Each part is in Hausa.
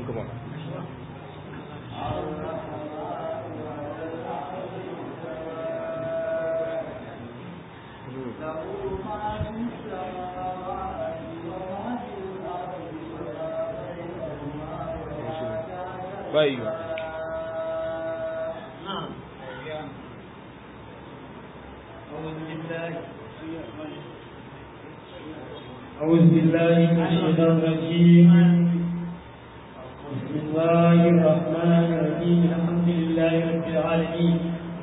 hannunka ba bai ba أعوذ بالله من الشيطان الرجيم بسم الله الرحمن الرحيم الحمد لله رب العالمين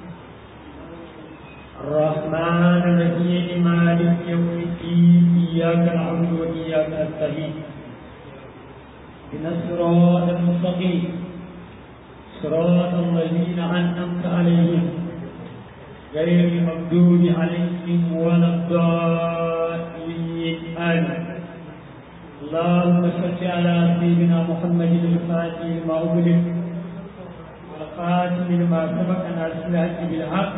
الرحمن الرحيم مالك يوم الدين إياك نعبد وإياك نستعين إن الصراط المستقيم صراط الذين أنعمت عليهم غير المغضوب عليهم ولا الضالين آمين اللهم صل على سيدنا محمد الفاتح لما أغلق والخاتم لما سبق ناصر الحق بالحق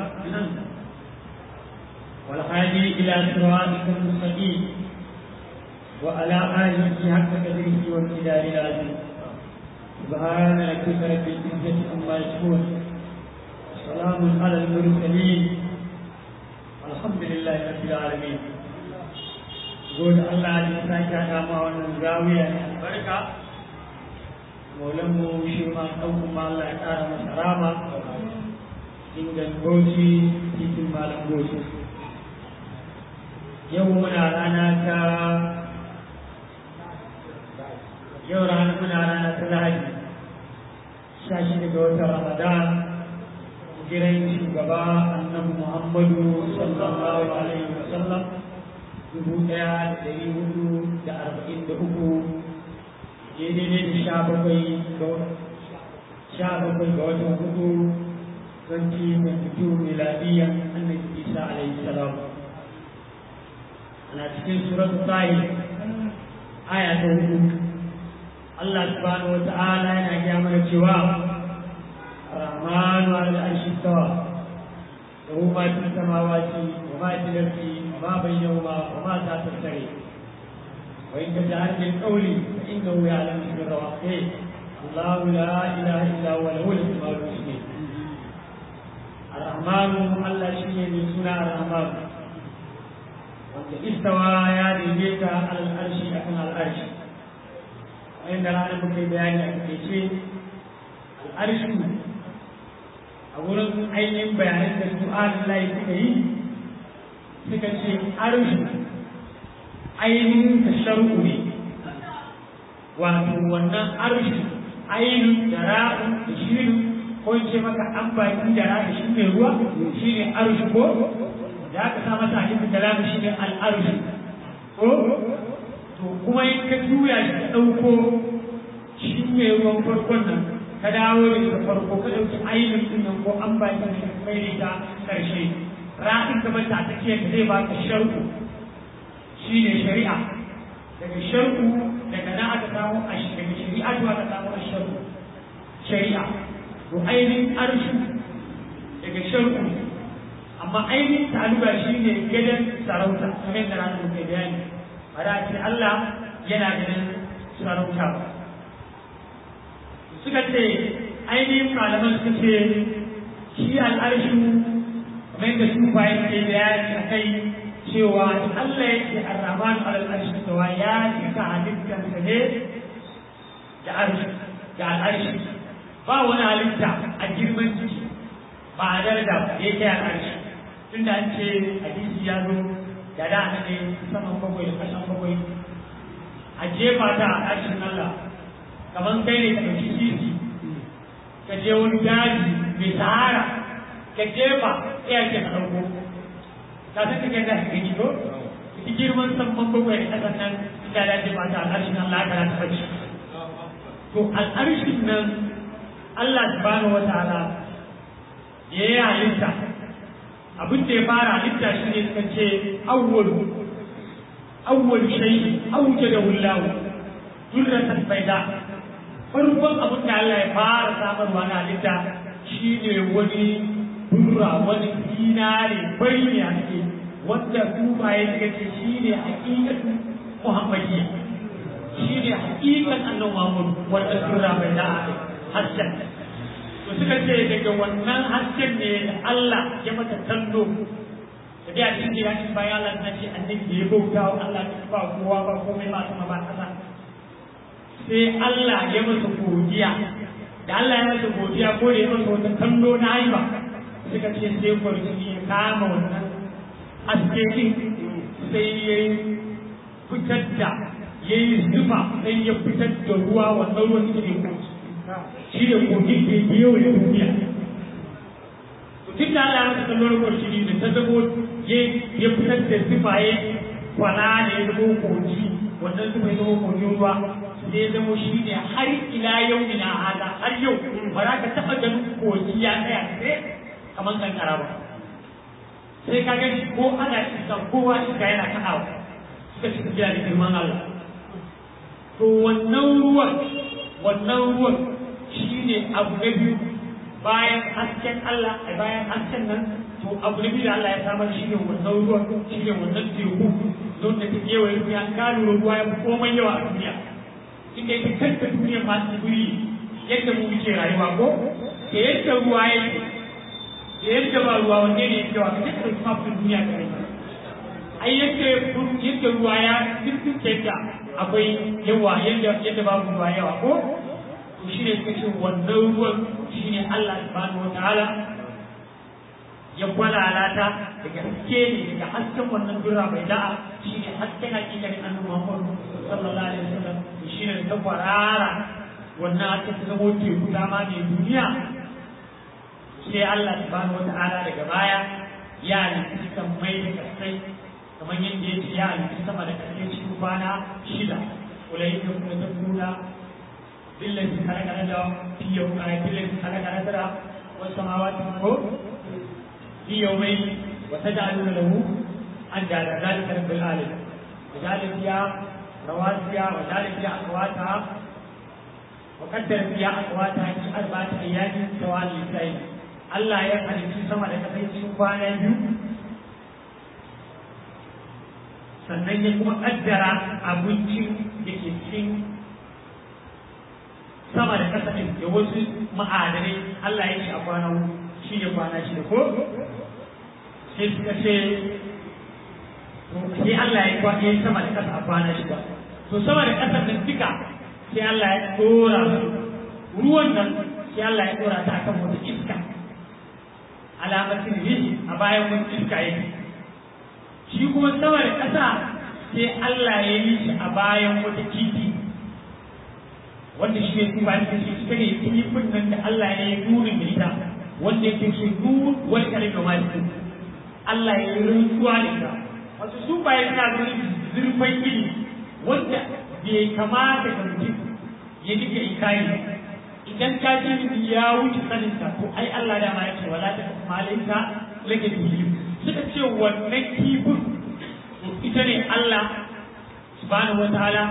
والهادي إلى صراطك المستقيم وعلى آله حق قدره والمقدار العظيم سبحان ربك رب العزة عما يصفون سلام على المرسلين الحمد لله رب العالمين gode Allah da sake haɗa ma wannan zawiya ne albarka maulan mu shi ma ɗan kuma Allah ya ƙara masa rama ingan goci titin malam goci yau muna rana ta yau rana muna rana ta lahadi sha shida ga watan ramadan jiran shugaba annabi muhammadu sallallahu alaihi wa sallam dubu ɗaya da ɗari hudu da arba'in da uku daidai da sha bakwai ga sha bakwai ga watan hudu twenty twenty two miladiyan annabi isa alaihi salam ana cikin suratul tahir aya ta hudu Allah subhanahu wa ta'ala yana gaya mana cewa الرحمن على العرش استوى له ما في السماوات وما في الارض وما بينهما وما تحت السرير وان تجهر بالقول فانه يعلم سر واخفيه الله لا اله الا هو له الاسماء الحسنى الرحمن الله شيء من سنة الرحمن wanda istawa ya daidaita alal arshi akan al'arshi wanda ranar muka yi bayani a takaice al'arshi a wurin ainihin bayanan da su layi suka yi suka ce arshi ainihin ta sharu ne wato wannan arshi ainihin da ra'u da shirin ko ce maka an baki da ra'u shi ne ruwa shi ne arshi ko da aka sa masa alifin da lamu shi ne al'arshi ko to kuma in ka juya shi ka ɗauko shi ne ruwan farkon nan ka dawo da farko ka ɗauki ainihin ɗin nan ko an ba ki mai da ƙarshe ra'in ka mata ta ce ka zai baka sharku shi ne shari'a daga sharku daga nan aka samu a daga shari'a to aka samu a sharku shari'a to ainihin arshu daga sharku amma ainihin taluba shi ne gidan sarauta kamar da ranar muke bayani ba da ce Allah yana ganin sarauta ba suka ce ainihin malaman suka ce shi al'arshu kamar da su bayan ke bayani a kai cewa Allah ya ce arraman al'arshi cewa ya cika halittarsa ne da arshi da al'arshi ba wani halitta a girman jiki ba a darda da yake al'arshi tunda an ce hadisi ya zo da da ne saman bakwai da kasan bakwai a jefa ta a ƙarshen Allah kamar kai ne ka ɗauki sisi ka je wani daji mai sahara ka jefa iya ke ka ɗauko ka san kake da gani ko ki girman saman bakwai da kasan nan inda da jefa ta a ƙarshen Allah ka ta fashi to al'arshin nan Allah subhanahu wa ta'ala ya yi halitta abin da ya fara halitta shi ne suka ce awwalu awwalu shay'i awjada wallahu durratan baida farkon abin da Allah ya fara samarwa na halitta shi ne wani durra wani dinare bai ne ake wanda kuma ya suka ce shi ne hakikatu muhammadiyya shi ne hakikan annan Muhammad wanda sura bai da hasken to suka ce daga wannan hasken ne da Allah ya mata tallo da dai a cikin gida cikin bayan Allah na ce annabi da ya bauta wa Allah ba kowa ba komai ba sama ba kasa sai Allah ya masa godiya da Allah ya masa godiya ko da ya masa wata kallo na haiba suka ce sai kwarjini ya kama wannan haske din sai ya fitar da ya yi zufa sai ya fitar da ruwa wannan ruwan shi ne kogi shi ne kogin da ya yau ya duniya tun da Allah ya masa kallon kwarjini da ta zamo ya fitar da zufa ya kwana da ya zama kogi wannan zufa ya zama kogin ruwa sai zama shi ne har ila yau ina hada har yau ba za ka taɓa ganin kogi ya tsaya sai kamar kankara ba sai ka gani ko ana iska kowa iska yana kaɗawa suka ci tafiya da girman Allah to wannan ruwan wannan ruwan shi ne abu na biyu bayan hasken Allah a bayan hasken nan to abu na biyu da Allah ya samar shi ne wannan ruwan shi ne wannan teku don da ta kewaye duniya ka lura ruwa ya fi komai yawa a duniya inda yake kanta duniyar masu guri yadda mu muke rayuwa ko da yadda ruwa ya da yadda ba ruwa wanne ne yake wa kaje ka dauki mafin duniya ka rai ai yadda yadda ruwa ya dukkan yadda akwai yawa yadda yadda babu ruwa yawa ko to shine kace wannan ruwan shine Allah subhanahu wataala ya kwalalata daga haske ne daga hasken wannan dura bai da'a shine hasken hakikanin annabi Muhammad sallallahu alaihi wasallam shi ne ta kwarara wannan aka ta zamo teku dama mai duniya sai Allah subhanahu wata'ala daga baya ya nufi kan mai da kasai kamar yadda ya ce ya nufi sama da kasai cikin kwana shida ulai da kuma ta nuna billahi halaka da fiye a billahi halaka da wasu samawati ko fi yawmai wa taj'aluna lahu an da zalika rabbil alamin ذلك يا رواسيا وذلك فيها أقواتها وقدر فيها أقواتها في أربعة أيام سواء للسائل الله يفعل في سما da kasai cikin kwana biyu sannan ya kuma kaddara abincin da ke cikin sama da kasa ɗin da wasu ma'adanai Allah ya ce a kwana shi ne kwana shi da ko sai suka ce sai Allah ya kwa ya sama da kasa a kwana shida to sama da kasa nan duka sai Allah ya dora su ruwan nan sai Allah ya dora ta akan wata iska alamatin rihi a bayan wani iska yake shi kuma sama da kasa sai Allah ya yi shi a bayan wata kifi wanda shi ne kuma shi shi ita ne kifin nan da Allah ya yi nurin da ita wanda yake shi nur wani kalin da ma Allah ya yi rantsuwa da ita wasu su bayan suna ganin zurfin ilimi wanda bai kamata ga mutum ya dinga ikari idan ka ji ya wuce sanin ka to ai Allah da ma yake wala ta malaika lake biyu suka ce wannan kifin ita ne Allah subhanahu wataala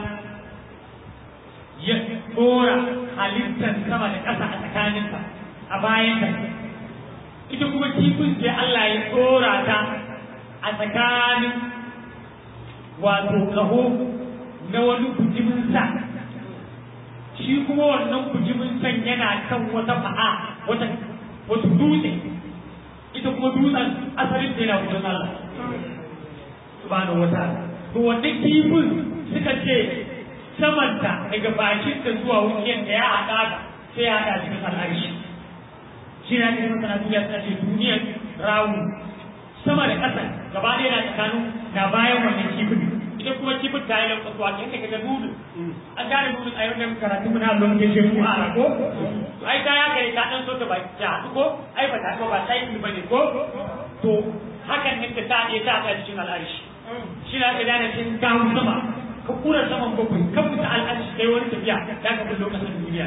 ya dora halittar sama da ƙasa a tsakaninka a bayan ka ita kuma kifin sai Allah ya dora ta a tsakanin wato kaho na wani bujimin sa shi kuma wannan bujimin san yana kan wata fa'a wata wata dutse ita kuma dutsen asalin da yana wurin Allah subhanahu wa ta'ala to wannan kifin suka ce samanta daga bakin da zuwa wuciyar da ya haɗa sai ya haɗa cikin al'arshi shi na cikin masana duniya suna ce duniyar rawu sama da ƙasa gaba ɗaya na tsakanin na bayan wannan kifin ita kuma kifin ta yi lankwasuwa ta yadda kaga nudu an gane nudu a yau da karatu muna lon da shi mu a ko ai ta ya gari ta ɗan so ta baki ta haɗu ko ai ba ta ko ba ta yi ba ne ko to hakan ne ta ta iya ta a cikin al'arshi shi na ka gane cikin kawo sama ka kura saman bakwai ka fita al'arshi kai wani tafiya ya ka fi lokacin duniya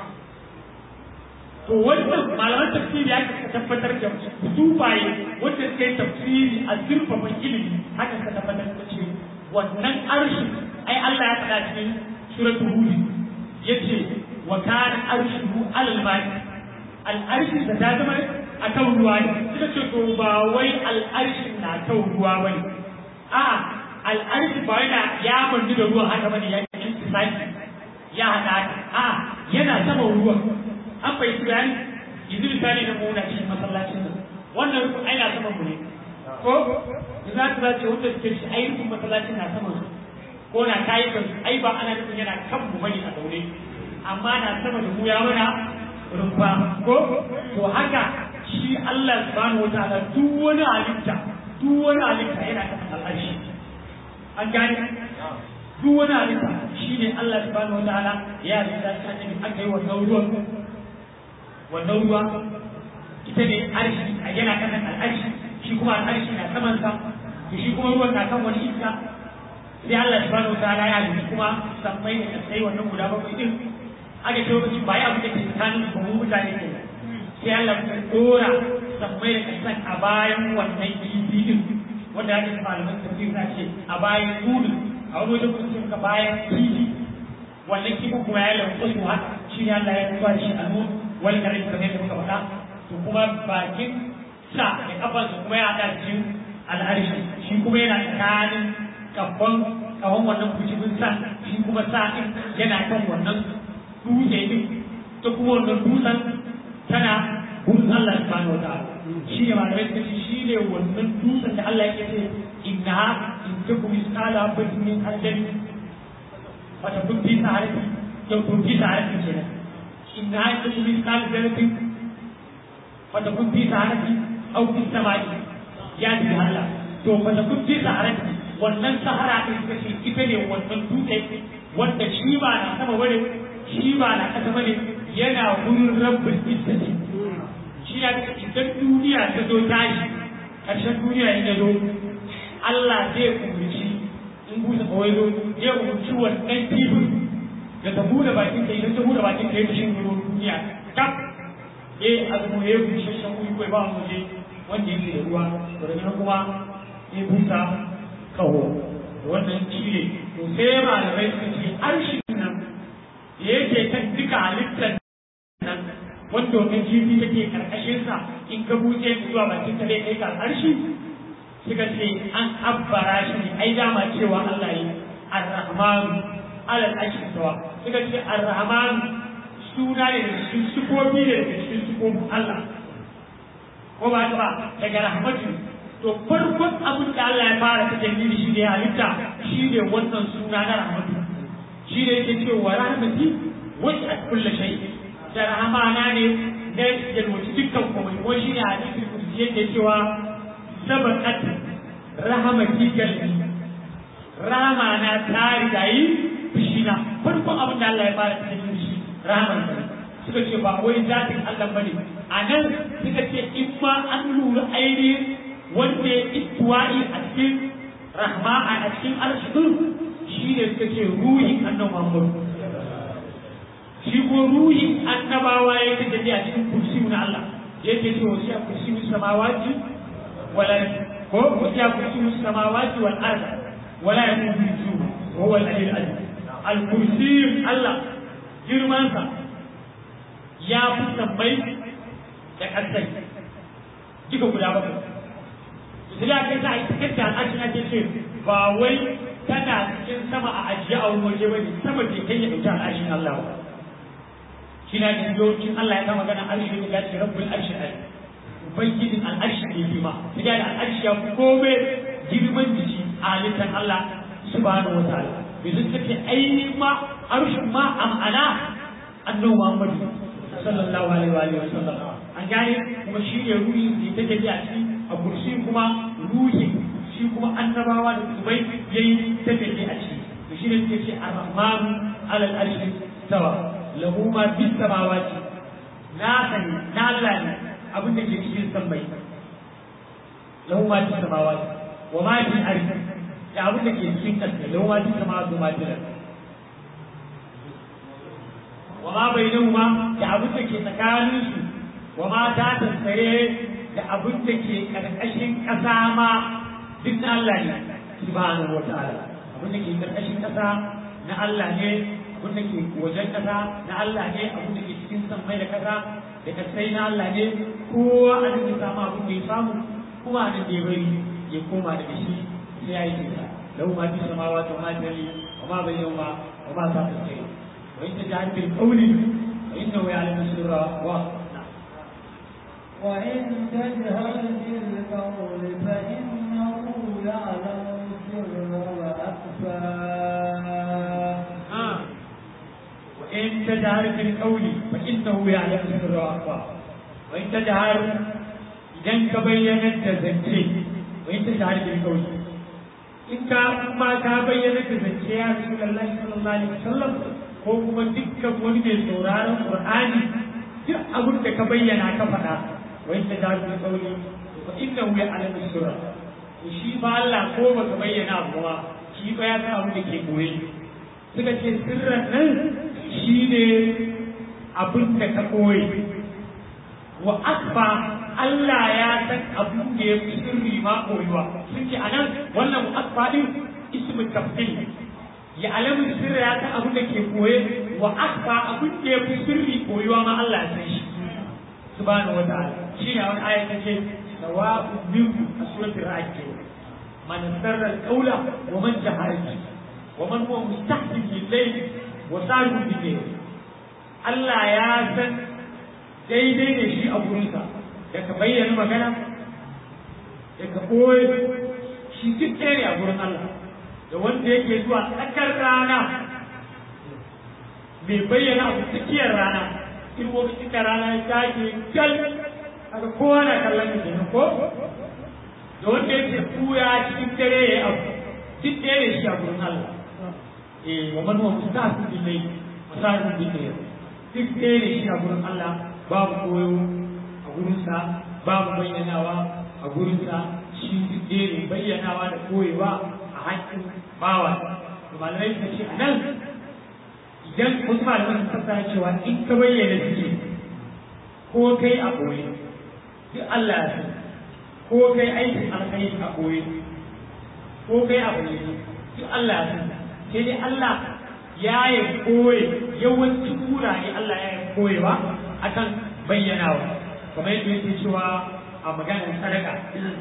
to wannan malaman tafsiri ya ka tabbatar da dubaye wanda suka yi tafsiri a zurfafan ilimi haka ka tabbatar da ce wannan arshi ai Allah ya faɗa cikin suratul hud yace wa kana arshuhu alal ma'i al arshi da ta zama akan ruwa ne suka ce to ba wai al arshi na kan ruwa bane a al arshi ba yana ya mandu da ruwa haka bane ya yi tsaki ya haɗa a yana sama ruwa an bai bayani yanzu misali na muna cikin masallacin nan wannan rukun ai na saman mu ne ko za ka zace wanda suke shi ai rukun masallacin na saman su ko na kayi kan ai ba ana nufin yana kan mu bane a daure amma na sama da mu ya mana rumfa ko to haka shi Allah subhanahu wataala duk wani halitta duk wani halitta yana kan al'arshi an gane duk wani halitta shi ne Allah subhanahu wataala ya halitta shi annabi aka yi wannan ruwan wannan ruwa ita ne arshi a yana kan al'arshi shi kuma al'arshi na saman sa to shi kuma ruwan na kan wani iska sai Allah subhanahu wataala ya halitta kuma sammai da sai wannan guda bakwai din aka ce lokaci ba ya abu da ke tsakanin ba mu mutane ke sai Allah ya dora sammai da kasan a bayan wannan kifi din wanda ya ce malaman tafsir na ce a bayan kudu a wani wajen kuma suka bayan kifi wannan kifi kuma ya lamfa su haka shi ne Allah ya zuwa da shi a nun wani kare kamar yadda muka faɗa to kuma bakin sa da kafansa kuma ya haɗa cikin al'arshi shi kuma yana tsakanin kafan kawon wannan kujibin sa shi kuma sa ɗin yana kan wannan dutse ɗin ta kuma wannan dutsen tana gurin Allah subhanahu wa ta'ala shi ne malamai suka ce shi ne wannan dutsen da Allah yake ce inna in taku misala batin min aljani wata kun fi saharati yau kun fi saharati kenan inna in taku misala zaratin wata kun fi saharati au fi samai ya ji Allah to wata kun fi saharati wannan sahara din suka ce ita ne wannan dutse wanda shi ba na sama bane shi ba na kasa bane yana gurin rabbul izzati shi ya ce idan duniya ta zo tashi ƙarshen duniya ya zo Allah zai umarci in busa kawai zo zai umarci wannan tibin da ta buɗe bakin ta idan ta buɗe bakin ta ya shi gurin duniya kaf eh azumu ya bushe shan kuyi kai ba mu je wanda yake da ruwa to daga nan kuma ya busa kaho wannan shi ne to sai malamai suka ce arshin nan da yake kan duka halittar nan wanda wannan jibi take karkashin sa in ka buce zuwa bakin ka dai kai ka arshi suka ce an abbara shi ne ai dama cewa Allah yi ar-rahman alal arshi sawa suka ce ar-rahman suna ne da cikin sukofi ne da cikin sukofin Allah ko ba ta ba daga rahmatu to farkon abin da Allah ya fara ta jami'i shi ne halitta shi ne wannan suna na rahmatu shi ne yake cewa rahmati wasi'at kulli shay'in da rahamana ne na yalwaci dukkan komai ko shi ne hadisin kursi yake cewa sabakat rahamati galbi rahamana ta rigayi fushina farkon abin da Allah ya fara cikin shi rahaman sa suka ce ba wai zatin Allah bane a nan suka ce in ma an lura ainihin wanda ya ittuwa'i a cikin rahma a cikin arshin shi ne suka ce ruhin annabi Muhammad shi ko ruhin annabawa ya ta tafi a cikin kursi na Allah yake ce wasu a kursi samawati wala ko wasu a kursi samawati wal ard wala ya kuma bisu wa huwa al-aliyyul azim al-kursi Allah girman sa ya fi sabbai da kasai duka guda bakwai sai aka sa a cikin ta al'ashi ake ce ba wai tana cikin sama a ajiye a wani waje bane sama bai kai ya dauki al'ashin Allah ba shi na da yawancin Allah ya kama magana arshi ne ya ce rabbul arshi ai ubangijin al'arshi ne bi ma sai da al'arshi ya fi komai girman jiki a halittar Allah subhanahu wa ta'ala yanzu take ainihin ma arshin ma a ma'ana annabi Muhammadu sallallahu alaihi wa sallam an gane kuma shi ne ruhi ne ta tafi a ciki a kursi kuma ruhi shi kuma annabawa da kubai yayi ta tafi a ciki to shi ne suke ce ar-rahmanu alal arshi sawa lahu ma bis samawati na sani na Allah ne abin da ke cikin sammai lahu ma bis samawati wa ma bis ardi da abin da ke cikin ƙasa lahu ma bis samawati wa ma bis ardi wa ma bainahuma da abin da ke tsakanin su wa ma ta tsare da abin da ke karkashin ƙasa ma duk na Allah ne subhanahu wa ta'ala abin da ke karkashin ƙasa na Allah ne abin da ke wajen ƙasa na Allah ne abin da ke cikin sammai da ƙasa da kasai na Allah ne kowa a da samu abin da ya samu kuma a da ya bari ya koma da shi sai ya yi kisa lahu ma fi samawa wa ma fi wa ma bayyana wa ma ta tsare وإن تجهر بالقول فإنه يعلم السر وأخفى وإن تجهر بالقول فإنه يعلم السر وأخفى آه. وإن تجهر بالقول فإنه يعلم السر وأخفى وإن تجهر إذا كبينت زنتي وإن تجهر بالقول in ka ma ka bayyana da zance ya Rasulullahi sallallahu alaihi wasallam ko kuma dukkan wani mai sauraron Qur'ani duk abin da ka bayyana ka faɗa wa inda da su kauli fa inna hu ya'lamu sirra shi ba Allah ko baka bayyana abu ba shi ba ya san abin da ke koyi suka ce sirran nan shine abin da ka koyi wa akfa Allah ya san abin da ya fi sirri ma koyuwa sun ce anan wannan akfa din ismu tafsir ya alamu sirri ya san abin da ke koye wa akfa abin da ya fi sirri koyuwa ma Allah ya san shi subhanahu wa ta'ala shi ne wani ayat ce sawa'u minkum a suratul ra'd man sarra al-qawla wa man jahara bihi wa man huwa mustahzin bil-layl wa sarihun bil-layl Allah ya san daidai ne shi a gurinsa da ka bayyana magana da ka ɓoye shi duk ɗaya ne a gurin Allah da wanda yake zuwa tsakar rana mai bayyana abu tsakiyar rana in lokacin da rana ya take gal aka kowa na kallon da kenan ko da wanda yake kuya cikin dare ya abu duk ɗaya ne shi a gurin Allah eh wa man huwa mustahsin bil layl musahibun bil layl duk ɗaya ne shi a gurin Allah babu koyo a gurinsa babu bayyanawa a gurinsa shi duk ne bayyanawa da koyewa a haƙƙin bawa to malamai suka ce a nan idan wasu malaman sun fassara cewa in ka bayyana suke ko kai a koyi duk Allah ya san ko kai aikin alkhairi a koyi ko kai a bayyana duk Allah ya san sai dai Allah ya yi koyi yawancin wurare Allah ya yi koyewa akan bayyanawa kamar yadda yake cewa a maganar sadaka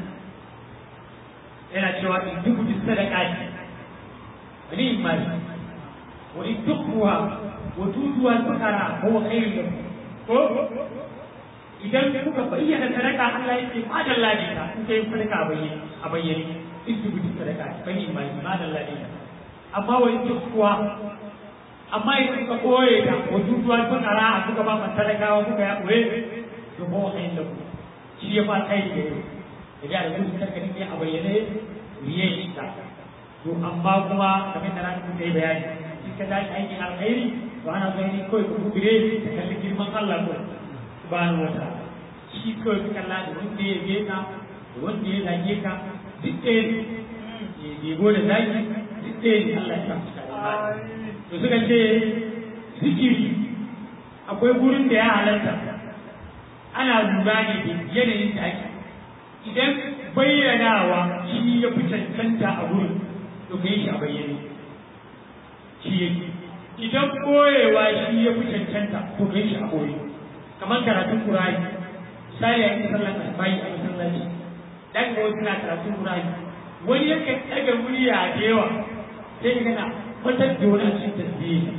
yana cewa in duk duk sadaka ne wani imani wa in tukhuha wa tutuwa fakara huwa khairun lakum ko idan kuka bayyana sadaka Allah yake ma da Allah ne ka in kai sadaka a bayyane a bayyane in duk duk sadaka ne bani imani ma da Allah ne amma wa in tukhuha amma idan kuka koye ta wa tutuwa fakara kuka ba man sadakawa kuka ya koye to ba wa da ku shi ya fa kai da da ya da mutum kanka ne a bayyane riye shi ta to amma kuma kamar da ranar kai bayani in ka tashi aikin alkhairi to ana so ne kawai ku gure ka kalli girman Allah ko subhanahu wa ta'ala shi kawai ka kalla da wanda ya ge ka da wanda ya zage ka duk ɗaya ne ya gego da zagi duk ɗaya ne Allah ya sa su to suka ce zikiri akwai gurin da ya halatta ana lura ne da yanayin da ake idan bayyanawa shi ya fi cancanta a wurin to ka yi shi a bayyane shi yake idan koyewa shi ya fi cancanta to ka yi shi a koyi kamar karatun kurani misali a yi sallan asbahi a masallaci dan ga wasu na karatun kurani wani yakan ɗaga murya da yawa sai ka gana kwatar da wani a cikin tasbihi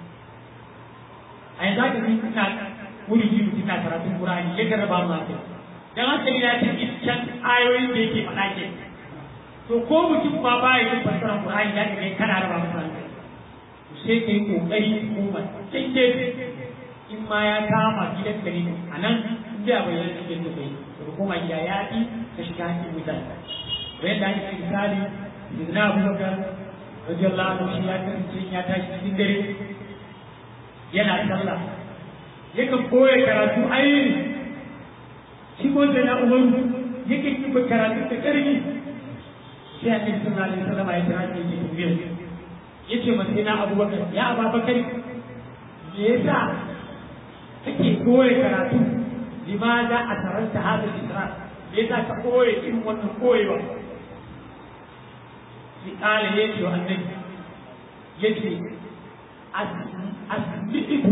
a yanzu haka ni ina wuri ji mutum na karatun Qur'ani ya garba ma kai dan haka ya ce can ayoyin da yake faɗa ke to ko mutum ba ba ya yin fassara Qur'ani ya ga kana raba masa hankali to sai kai kokari kuma sai ke in ma ya kama gidan ka ne a nan in da bai yana cikin da kai to koma gida ya yi ka shiga cikin mutane bayan da ake misali Ibn Abu Bakar radiyallahu anhu shi ya kasance ya tashi cikin dare yana sallah yakan koya karatu ainihin shi ko da na umaru yakan yi karatu da ƙarfi sai a cikin sallah alaihi wasallam ya tara shi yake tambayar ya ce masa ina abubakar ya ababakar me yasa kake koya karatu limaza a taranta hada isra me yasa ka koya irin wannan koyewa shi kala ya ce wa annabi ya ce asbi'ibu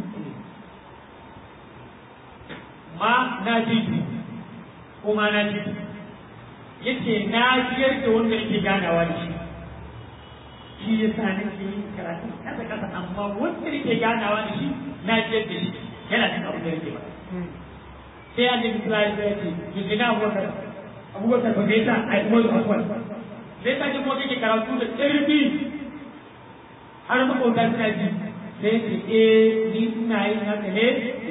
ma na ji ko ma na ji yace na jiyar da wanda yake ganawa da shi shi ya sa nake yin karatu kasa kasa amma wanda nake ganawa da shi na jiyar da shi yana cin abin da nake ba sai an jin sulari sai ce yanzu na abubakar abubakar ba zai sa a yi wani akwai zai sa jin kake karatu da ƙarfi har makwauta suna ji sai ce eh ni ina yin haka ne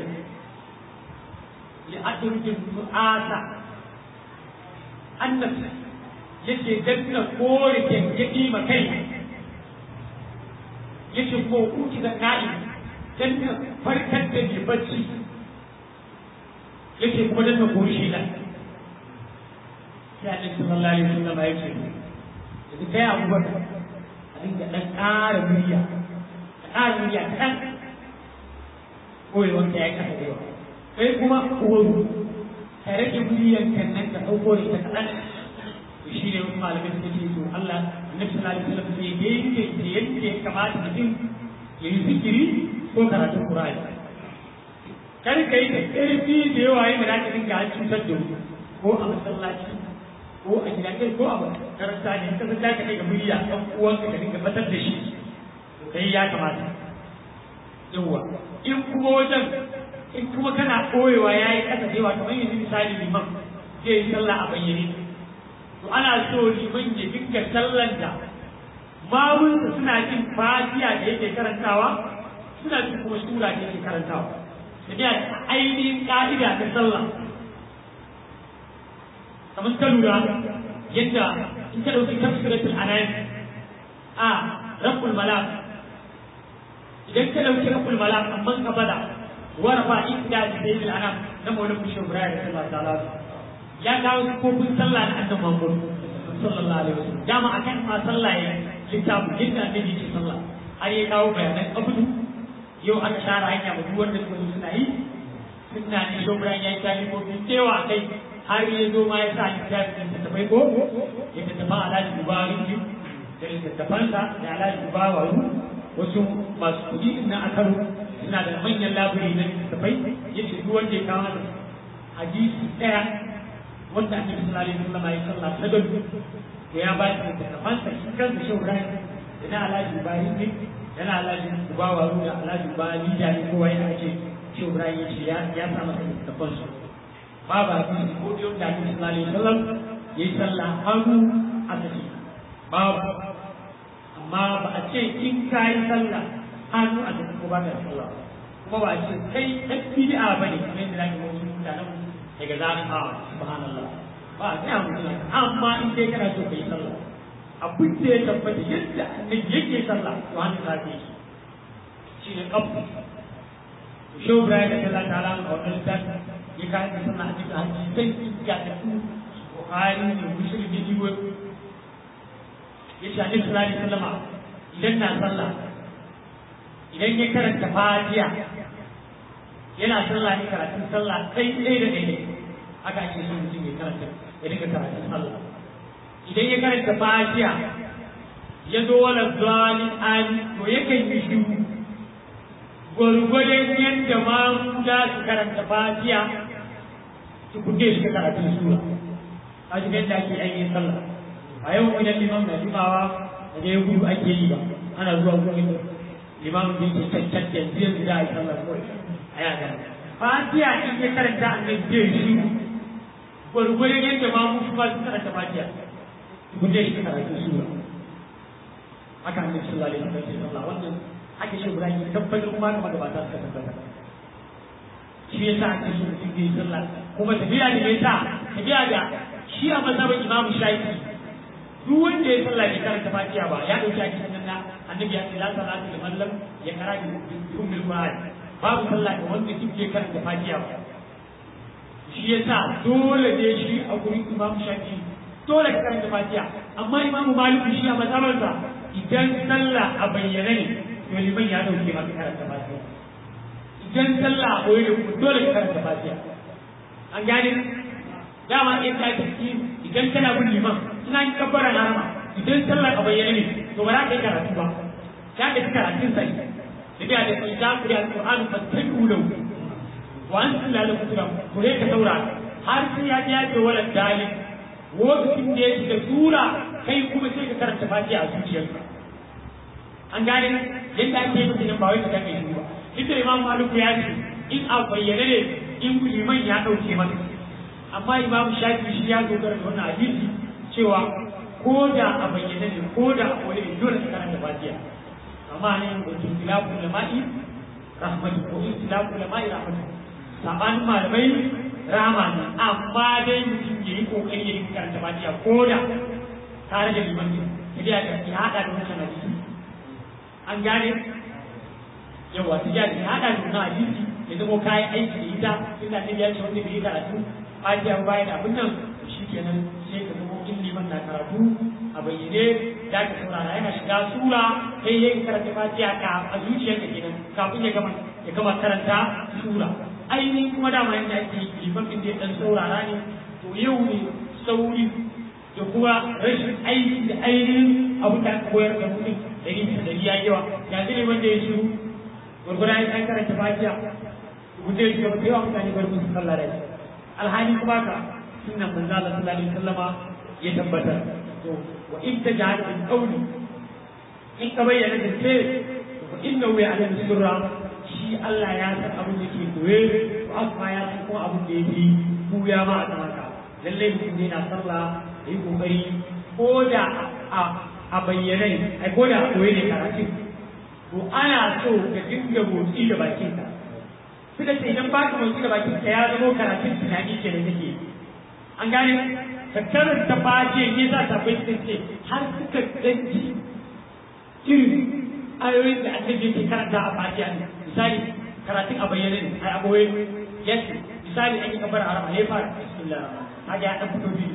ya adurjin mu'asa annabi yake danna kore gengedi ma kai yake ko uki da na'i danna farkar da mai bacci yake kuma danna kore shi da ya ɗin sallallahu alaihi wasallam ya ce yanzu kai abubakar a dinga ɗan ƙara murya a ƙara murya kan koyewar da ya yi ƙasa da yawa kai kuma uwaru ka rage muryan kan nan ka ɗauko da ita kaɗan shi ne wasu malamai suka ce to Allah annabi sallallahu alaihi wasallam sai ya yanke da yadda ya kamata mutum ya yi zikiri ko karatun Qur'ani kar ka yi da ƙarfi da yawa yin da ka dinga an cutar da ko a masallaci ko a gida kai ko a makaranta ne ka san ka kai murya ɗan uwanka ka dinga batar da shi to kai ya kamata yawa in kuma wajen in kuma kana koyewa ya yi ƙasa da yawa kamar yanzu misali liman zai yi sallah a bayyane to ana so liman ya dinga sallan da mamunsa suna jin fatiya da yake karantawa suna jin kuma sura da yake karantawa da ainihin ka'ida ta sallah kamar ka lura yadda in ka ɗauki tafsiratul anan a rabbul malak idan ka ɗauki rabbul malak amma ka bada warafa inda sayyidul anam na maulana bishir ibrahim sallallahu alaihi ya kawo kofin sallah na annabi Muhammad sallallahu alaihi wasallam dama akan ma sallah ya littafi yadda annabi ke sallah har ya kawo bayanan abudu yau aka share hanya ba duk wanda suka zo suna yi suna ne shobran ya yi kalimomi cewa kai har ya zo ma ya sa littafin da tafai ko ya ta tafa alhaji dubaru da littattafansa da alhaji dubaru wasu masu kuɗi na akaru suna da manyan labari na littattafai ya ce duk wanda ya kawo da hadisi ɗaya wanda annabi sallallahu alaihi wasallam ya sallah ta gado to ya ba shi littattafansa shi kansa shobran da na alhaji dubaru ne yana alhaji dubawa da alhaji dubaru da ne kowa ya ake shobran ya ce ya sa masa littattafansu babu hadisi ko da yadda Annabi sallallahu alaihi wasallam yayi sallah hannu a tafi babu amma ba a ce in ka yi sallah hannu a tafi ko ba ka sallah kuma ba a ce kai ɗan bid'a bane kamar yadda zaki wasu mutanen daga zarin a subhanallah ba a gaya mutum amma in dai kana so ka yi sallah abin da ya tabbata yadda annabi yake sallah to hannu za ka yi shi ne ƙafu shi Ibrahim da Allah ta'ala a wannan littafin ya kayan da suna a cikin hadisai ya tafi Bukhari ne Muslim da Iwo ya ce Annabi sallallahu alaihi wasallam idan na sallah idan ya karanta Fatiha yana sallah ne karatun sallah sai ɗaya da ɗaya haka ake so mutum ya karanta ya dinga karatun sallah idan ya karanta Fatiha ya zo wala zalin ani to yakan yi shiru gwargwadon yadda ma za su karanta fatiya su kuke shi karatun sura a shi yadda ake ainihin sallah a yau idan limam na jimawa da ya gudu ake yi ba ana zuwa gurin limam da yake cancan yanzu yanzu za a yi sallah kawai a yi gana fatiya in ya karanta annabi zai shi gwargwadon yadda ma mu su ba su karanta fatiya su kuke shi karatun sura haka annabi sallallahu alaihi wasallam sallah wannan ake shi guda yi tabbatar kuma kuma gabata suka tabbata shi yasa ake so mutum zai sallah kuma tafiya da mai sa tafiya da shi a mazhabin imamu shafi duk wanda ya sallah bai karanta fatiha ba ya dauki ake sanan na annabi ya ce la salatu liman lam ya kara bi ummul qur'an babu sallah ga wanda duk ya karanta fatiha ba shi yasa dole ne shi a gurin imamu shafi dole ka karanta fatiha amma imamu maliku shi a mazhabansa idan sallah a bayyane ne to liman ya dauke maka karanta fatiha idan sallah a koyi da kuma dole ka karanta fatiha an gane dama in ka tafi idan kana bin liman ina yin kabbara harama idan sallah a bayyane ne to ba za ka yi karatu ba ka ka karatun sai da biya da sai za ku yi alƙur'ani fa tabi'u lahu wa an sallah da kutura ku ne ka saurara har sai ya ji ya ce wala dalil lokacin da ya shiga sura kai kuma sai ka karanta fatiha a zuciyarka an gane yadda ake yi mutum ba wai ka kai shi ba ita imam maliku ya ce in a bayyane ne in liman ya ɗauke masa amma imam shafi shi ya dogara da wannan hadisi cewa ko da a bayyane ne ko da a wani ne dole ka karanta fatiha amma ne da istilafu ulama'i rahmatu ko istilafu ulama'i rahmatu sabanin malamai rama ne amma dai mutum ya yi kokari ya yi karanta fatiha ko da tare da liman ne idan ya haɗa da wancan hadisi an gane yawa ta ya ta hada da na hadisi ya zama kayan aiki da ita inda ta ya ce wanda bai yi karatu fatiha bayan abin nan shi kenan sai ka zama in liman na karatu a bayyane da ka saurara yana shiga sura sai ya karanta fatiha ka a zuciyarka kenan kafin ya gama ya gama karanta sura ainihin kuma dama yadda ake yi liman din da ya dan saurara ne to yau ne sauri da kuma rashin aiki da ainihin abin da aka koyar da mutum dari bisa dari ya yawa ya zai wanda ya shiru gurgura ya kan karanta fatiha mutum ya shiga yawa mutane bar musu sallah da alhali kuma ka sunnan manzo Allah sallallahu alaihi wasallama ya tabbatar to wa in tajahal bil qawli in ka bayyana da ce wa inna wa ya'lamu sirra shi Allah ya san abin da ke koye to amma ya san kuma abin da yake buya ma a tsamaka lalle mutum ne na sallah da yi kokari ko da a a bayyane ai ko da a koyi ne karatun to ana so ka dinga motsi da bakinka suka ce idan baka motsi da bakinka ya zama karatun tunani ke da kake an gane ka karanta baje ne za ta bai ce har suka danci irin ayoyin da annabi yake karanta a fatiha ne misali karatun a bayyane ne ai aboye yace misali an yi kabar arama ne fara bismillah haka ya dan fito biyu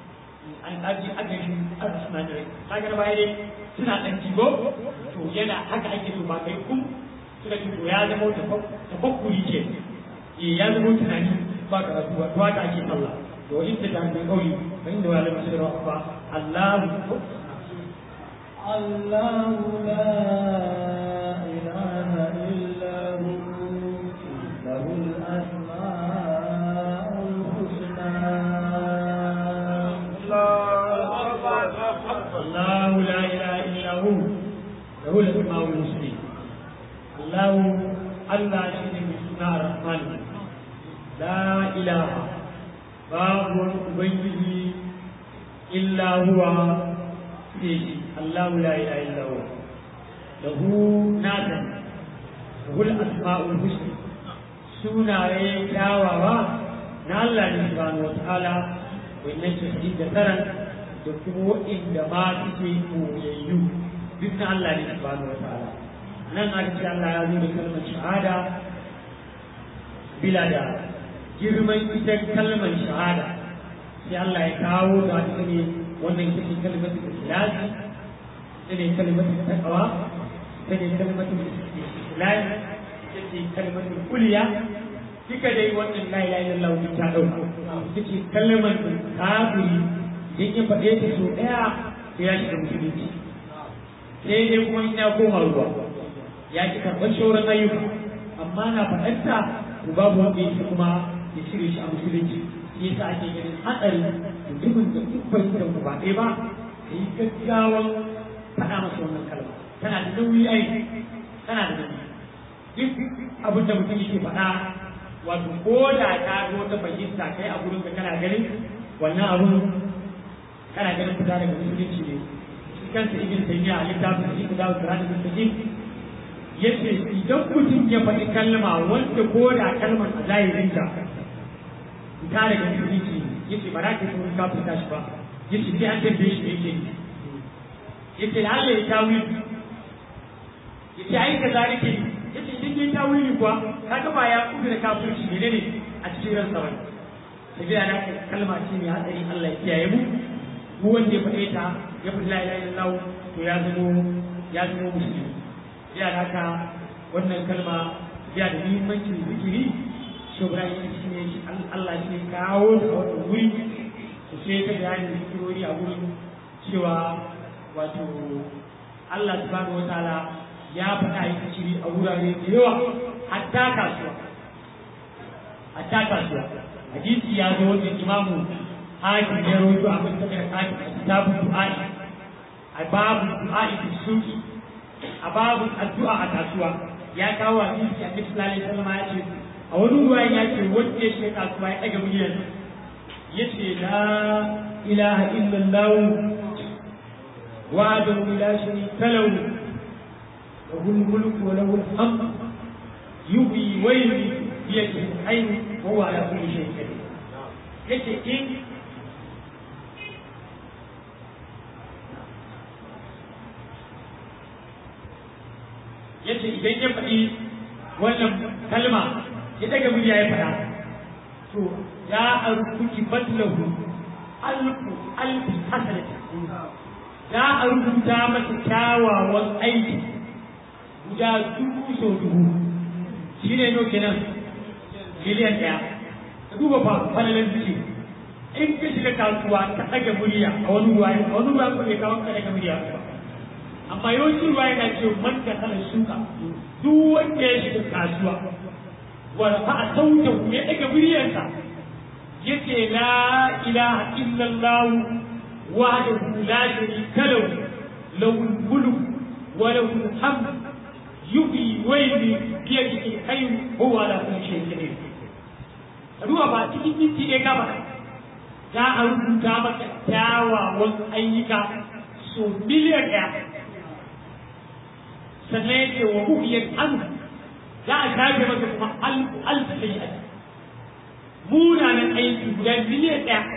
an aji agari aka suna da kaga da baya dai suna dan jigo to yana haka ake so ba kai kun suka ji to ya zama tafakkuri ce eh ya zama tunani ba karatu ba to haka ake Allah to in ta dan kauli fa inda wala masira fa Allah الله لا إله إلا هو له الأسماء الحسنى الله لا اله الا هو له الاسماء الحسنى الله الله شيء من سنة الرحمن لا اله باب ubangiji illa huwa sai Allah la ilaha illa huwa lahu nadan lahu al-asma'ul husna sunaye kyawawa na Allah ne subhanahu wa ta'ala wannan shi da taran da kuma waɗanda ma suke koyayyu duk na Allah ne subhanahu wa ta'ala nan a cikin Allah ya zo da kalmar shahada bila da girman ita kalmar shahada sai Allah ya kawo da wata ne wannan ita ce kalmar ikhlasi ita ne kalmar taqwa ita ne kalmar islam ita ce kalmar kuliya duka dai wannan la ilaha illallah ta dauka ita ce kalmar kafiri in ya faɗe ta so ɗaya sai ya shiga musulunci sai dai kuma in ya koma ruwa ya ki karɓar shauran ayyuka amma na faɗarta to babu wanda yake kuma ya cire shi a musulunci shi yasa ake ganin hatsari mutumin da duk bai da ba ɗaya ba ka yi gaggawan faɗa masa wannan kalma tana da nauyi ai tana da nauyi duk abin da mutum yake faɗa wato ko da ka zo ta fahimta kai a gurin ka kana ganin wannan abun kana ganin fita daga musulunci ne shi kansa ibn taymiya a littafin shi da sirrin mustaqim yace idan mutum ya faɗi kalma wanda ko da kalmar a zahirin ta fita daga musulunci yace ba za ka so ka fita shi ba yace sai an tambaye shi yake yace da Allah ya tawi yace ai ka zalike yace idan ya tawi kuwa kaga ba ya kudu da kafirci ne ne a cikin ransa wani tafiya da kalma ce mai hatsari Allah ya kiyaye mu mu wanda ya faɗe ta ya fi la ilaha illallah to ya zamo ya zamo musulmi ya da haka wannan kalma ya da muhimmancin zikiri shugaba ya shi ne Allah shi kawo da wannan wuri to sai ta bayani zikirori a wurin cewa wato Allah subhanahu wataala ya faɗa yi zikiri a wurare da yawa hatta kasuwa hatta kasuwa hadisi ya zo da imamu hakim ya rawaito a kan tabbata hakim a kitabun du'a'i a babu du'a'i fi suki a babu addu'a a kasuwa ya kawo a cikin annabi sallallahu alaihi wasallam ya ce a wani ruwa ya ce wanda ya shiga kasuwa ya daga miliyan ya ce la ilaha illallah wa'adahu la sharika lahu lahu al-mulku wa lahu al-hamd yuhyi wa yumiitu biyadihi al-hayy wa huwa ala kulli shay'in qadir yace in yace idan ya faɗi wannan kalma ya daga murya ya faɗa to ya arkuki batlahu alfu alfi hasanati za a rubuta masa kyawawan aiki guda dubu sau dubu shi ne no kenan miliyan ɗaya ka duba fa falalan suke in ka shiga kasuwa ka ɗaga murya a wani ruwa a wani ruwa ko ne kawai ka ɗaga murya ba amma yawancin ruwa yana ce man da kana shuka duk wanda ya shiga kasuwa wa fa a sauta ya ɗaga muryarsa yace la ilaha illallah wahdahu la sharika lahu lahu mulk wa lahu alhamd yuhyi wa yumiitu bi yadihi al-khayr huwa ala kulli shay'in qadir ruwa ba cikin minti ɗaya gaba za a rubuta maka kyawawan ayyuka so miliyan ɗaya sannan ya ce wa muhiyar an za a shafe maka kuma alfu alfu sayyi'at munanan aiki guda miliyan ɗaya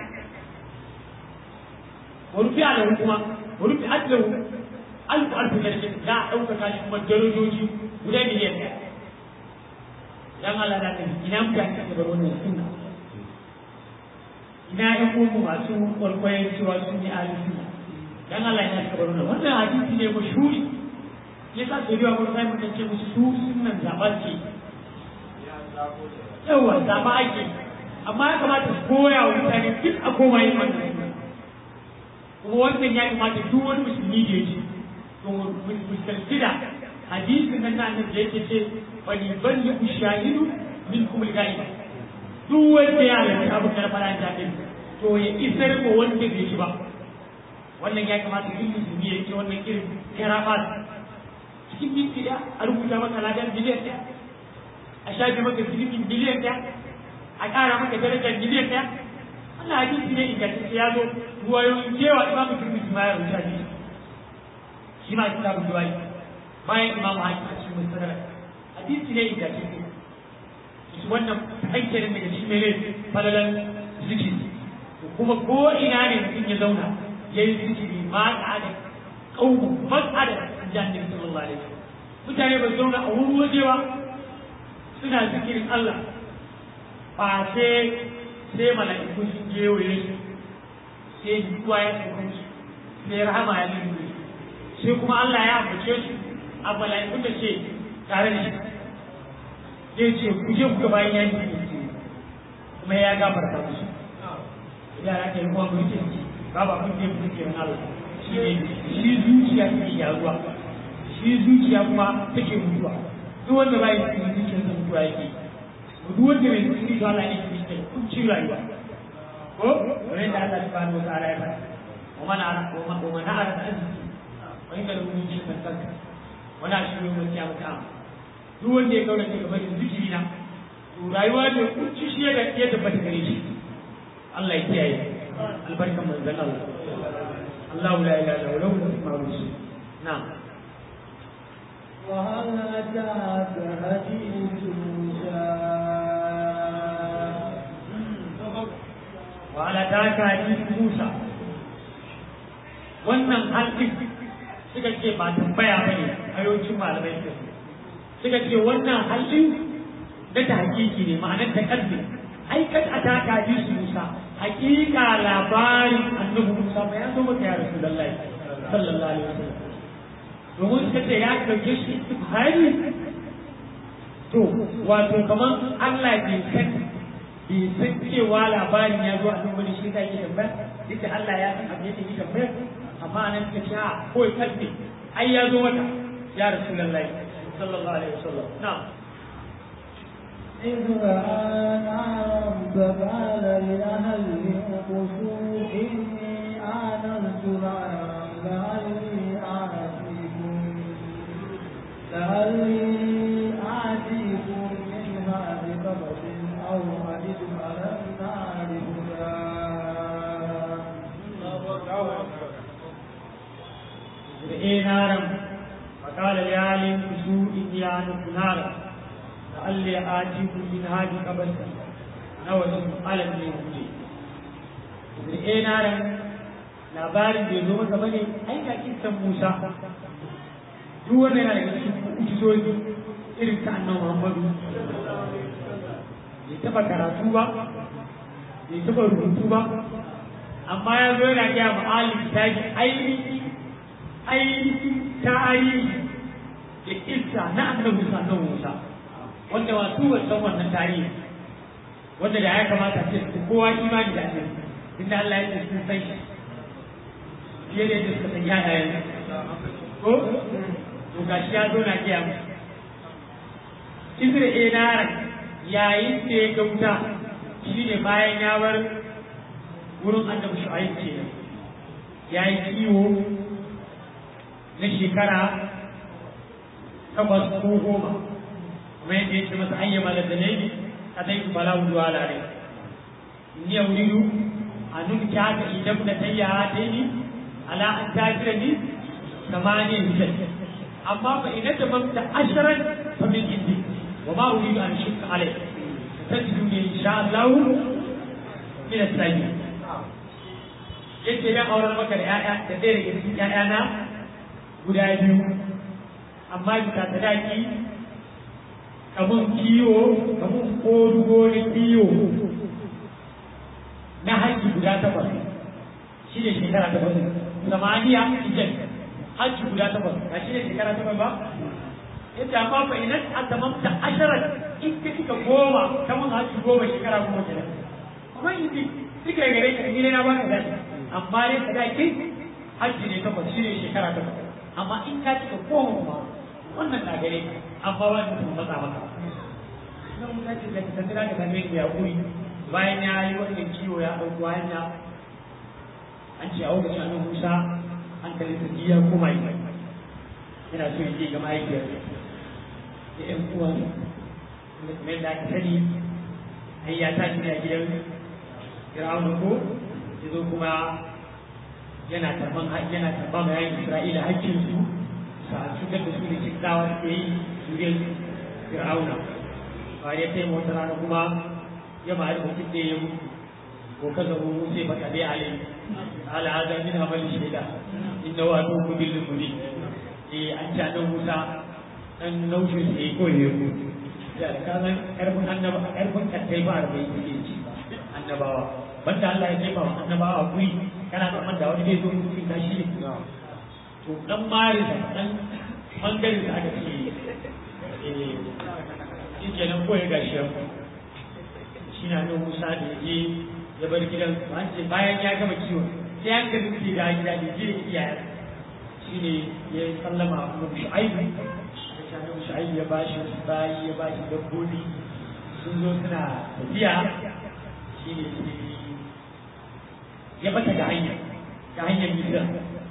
wa rufi a lahu kuma wa rufi a lahu alfu alfu daraja za a ɗaukaka shi kuma darajoji guda miliyan ɗaya dan Allah da kai ina mutane da bar wannan sunna ina ƴan uwanmu masu kwalkwayen cewa sun yi alifi dan Allah ya saka bar wannan wannan hadisi ne mashhuri ya sa da yawa wani sai mutum ce musu su sunan zaɓar ce yawa zaɓa ake amma ya kamata su koya wa mutane duk a koma yin wannan sunan kuma wannan ya kamata duk wani musulmi da ya ce to musulmi da hadisin nan nan da yake ce wani balli ushahidu min kumul ga'iba duk wanda ya halarci abu da fara ta din to ya isar ko wanda bai shi ba wannan ya kamata duk musulmi ya ce wannan irin karamat cikin minti da a rubuta maka ladan biliyan ɗaya a shafe maka zunubin biliyan ɗaya a ƙara maka darajar biliyan ɗaya wannan hadisi ne ingantacce ya zo ruwayoyin cewa imamu turmisi ma ya rubuta ne shi ma kitabun duwai bayan imamu hakim a cikin mustadrak hadisi ne ingantacce su wannan hankalin daga shi mai falalan zikiri kuma ko ina ne mutum ya zauna ya yi zikiri ma da ƙaunin mas'ada jami'in sallallahu alaihi wasallam mutane ba zauna a wurin wajewa suna zikirin Allah ba sai sai mala'iku sun gewaye su sai duwa ya sauka su sai rahama ya lullu sai kuma Allah ya ambace su a mala'ikun da ce tare da shi zai ce ku je ku ga bayan yanki kuma ya gafarta musu yara ke yi kuma mulkin babu abin da ya fi zikirin Allah shi ne shi zuciya take gyaruwa shi zuciya kuma take mutuwa duk wanda bai cikin zuciyar sa mutuwa yake duk wanda bai cikin zuciya Allah ne ke cikin kuncin rayuwa ko wani da Allah subhanahu wa ta'ala ya faɗa wa man ara wa man ara da arziki wa inda da mun shi kan kanka wala shi ne mun kiyama ta duk wanda ya kaura daga barin zikiri na to rayuwa ne kunci shi ya ya tabbata gare shi Allah ya kiyaye albarkan manzon Allah الله لا اله الا هو له الاسماء الحسنى نعم وهل أتاك حديث موسى وهل أتاك حديث موسى wannan halin suka ce ba tambaya ba ne a yawancin malamai suka ce suka ce wannan halin na ta hakiki ne ma'anar ta kalbi ai kad ataka hadisu Musa hakika labarin annabi Musa ba ya zo maka ya Rasulullahi sallallahu alaihi wasallam domin suka ce ya dauke shi hari to wato kamar Allah bai san bai san cewa labarin ya zo a nan wani shi ta yi tambaya duk da Allah ya san abin da yake tambaya amma nan suka ce a kawai kalbi ai ya zo maka ya Rasulullahi sallallahu alaihi wasallam na'am إذ رأى نارا فقال لأهلهم كثوا إني آنست نارا لعلي آتيكم لعلي آتيكم منها بقبس أو أجد على النار هدى إيه نارا فقال لعالم كسوء إيانة نارا لعلي آتيكم منها بقبس أو أجد على النار هدى إيه نارا labarin da ya zo masa bane ai ga kisan Musa duk wanda yana daga cikin mu'jizoji irin ta annabi Muhammadu bai taba karatu ba bai taba rubutu ba amma ya zo yana gaya ma alim ta ji ainihi ainihi tarihi da kissa na annabi Musa annabi Musa wanda wasu ba san wannan tarihi wanda da ya kamata ce kowa imani da shi inda Allah ya ce sun san shi fiye da yadda suka san yaya ko to gashi ya zo na kiya mu Izra Enara yayin da ya ga wuta shi ne bayan ya bar wurin annabi Shu'aib ce ya yi kiwo na shekara takwas ko goma kuma yadda ya ce masa ayyama da dalili a zai ku bala wudu ala rai ni ya wuridu a nun kyaka idan da tayya daini على أن تاجرني ثمانية هجج أما فإن تممت عشرا فمن عندي وما أريد أن أشك عليك تجدني إن شاء الله من الساجدين yake nan auren maka da ‘ya'ya da ɗaya daga cikin ‘ya'yana guda biyu amma bisa sadaki kamun kiwo kamun kodugo na kiwo na haƙƙi guda takwas shi ne shekara takwas samaniya hijab hajji guda takwas ba shi ne shekara takwas ba yadda amma fa idan a tamamta asharar in ka kika goma ta mun hajji goma shekara goma kenan amma in ji suka yi gare ka ni ne na baka zai amma ne sadaki hajji ne takwas shi ne shekara takwas amma in ka kika goma ma wannan na gare ka amma ba ni sun matsa maka nan mun ce da ka tantira da kame ya kuri bayan ya yi wannan kiwo ya ɗauko hanya an ce a lokacin annabi Musa an kalli sarki ya koma yi yana so ya je ga mahaifiyar da ƴan uwan da kuma yadda aka sani an ya tashi ne a gidan Fir'auna ko ya zo kuma yana tarban yana tarban ma yayin Isra'ila hakkin su sa cutar da su da kiddawa suke yi zuriyar Fir'auna ba ya taimaka wata rana kuma ya ma'ari mutum da ya mutu ko kaza mu sai baka dai alai ala hada min amal shaida inna wa atu bil muli eh an ta dan Musa dan naushin sai ko ne ku ya da kana karfin annaba karfin kattai ba da yake ci annabawa banda Allah ya ce ba annabawa kuri kana da man da wani zai zo mutum da shi to dan mari da dan bangare da aka ce eh shi kenan ko ya gashi shi na nan Musa da ya ya bar gidan an ce bayan ya gama kiwon sai an ga nufi da gida da jira iyaye shi ne ya yi sallama a kuma shu'aibu da shanin shu'aibu ya bashi wasu bayi ya bashi dabbobi sun zo suna tafiya shi ne ya bata ga hanya ga hanyar misira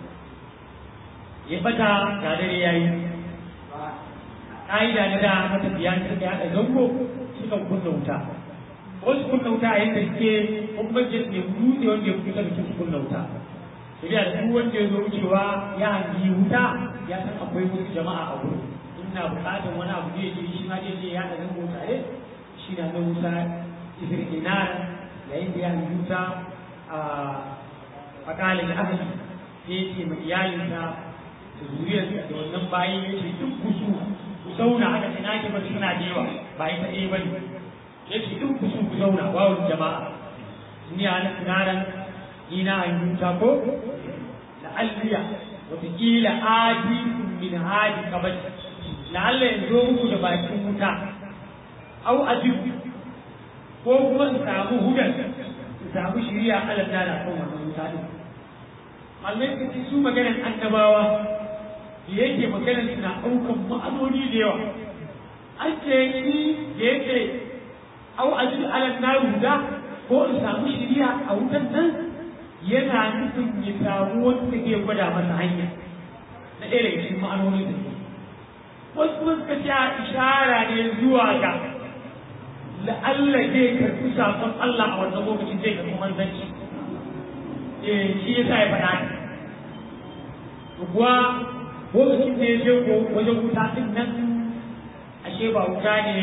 ya bata ga dare ya yi ƙa'ida na da matafiya suka haɗa zango suka kunna wuta wasu kunna wuta a yadda suke bambancin ne dutse wanda ya kusa da su kunna wuta shari'a da duk wanda ya zo wucewa ya hangi wuta ya san akwai wasu jama'a a wurin ina buƙatar wani abu zai je shi ma zai je ya da zango tare shi na nan wuta isir inar yayin da ya hangi wuta a fakalin ahali sai ya ce ma iyalinsa da zuriyarsa da wannan bayan ya ce duk kusu ku zauna aka ce na ke ba suna da yawa ba ita ɗaya ba ne ya ce duk kusu ku zauna wawon jama'a ni a na tunaran ina an yuta ko da alliya wataƙila adi min hadi kabari la'alla in zo muku da bakin wuta au ajib ko kuma in samu hudan in samu shiriya alal da kan wannan wuta din malamai ka ce su maganar annabawa da yake maganar suna ɗaukan ma'anoni da yawa an ce ni da yake au ajib alal na huda ko in samu shiriya a wutan nan yana nufin ya samu wanda ke gwada masa hanya na ɗaya daga cikin ma'anonin da wasu kuma suka ce a ishara ne zuwa ga la'alla zai karɓi sakon Allah a wannan lokacin zai karɓi manzanci eh shi yasa ya faɗa ne kuwa lokacin da ya je ko wajen wuta din nan ashe ba wuta ne